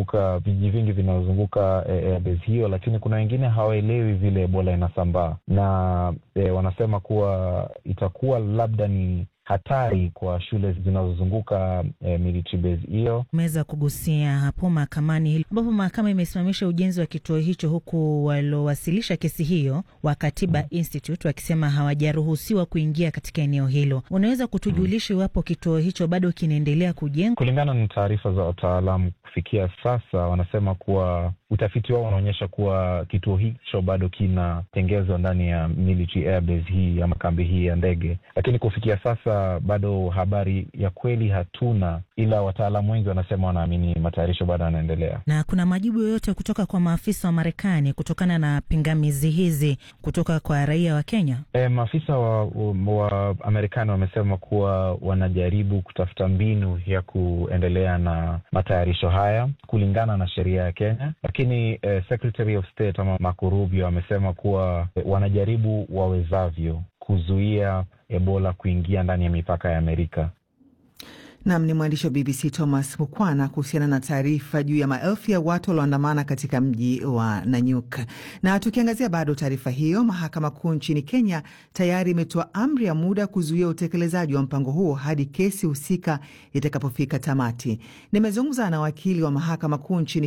vinavyozunguka vijiji vingi vinavyozunguka e, airbase hiyo, lakini kuna wengine hawaelewi vile Ebola inasambaa na e, wanasema kuwa itakuwa labda ni hatari kwa shule zinazozunguka eh, military base hiyo. Umeweza kugusia hapo mahakamani ambapo mahakama imesimamisha ujenzi wa kituo hicho, huku waliowasilisha kesi hiyo wa Katiba mm. Institute wakisema hawajaruhusiwa kuingia katika eneo hilo. Unaweza kutujulisha iwapo mm. kituo hicho bado kinaendelea kujengwa? Kulingana na taarifa za wataalamu, kufikia sasa wanasema kuwa utafiti wao unaonyesha kuwa kituo hicho bado kinatengezwa ndani ya military airbase hii ama kambi hii ya ndege, lakini kufikia sasa bado habari ya kweli hatuna, ila wataalamu wengi wanasema wanaamini matayarisho bado yanaendelea. Na kuna majibu yoyote kutoka kwa maafisa wa Marekani kutokana na pingamizi hizi kutoka kwa raia wa Kenya? E, maafisa wa, wa Marekani wamesema kuwa wanajaribu kutafuta mbinu ya kuendelea na matayarisho haya kulingana na sheria ya Kenya, lakini eh, Secretary of State ama Marco Rubio amesema kuwa eh, wanajaribu wawezavyo kuzuia Ebola kuingia ndani ya mipaka ya Amerika. Nam ni mwandishi wa BBC Thomas Mukwana kuhusiana na taarifa juu ya maelfu ya watu walioandamana katika mji wa Nanyuk. Na tukiangazia bado taarifa hiyo, mahakama kuu nchini Kenya tayari imetoa amri ya muda kuzuia utekelezaji wa mpango huo hadi kesi husika itakapofika tamati. Nimezungumza na wakili wa mahakama kuu nchini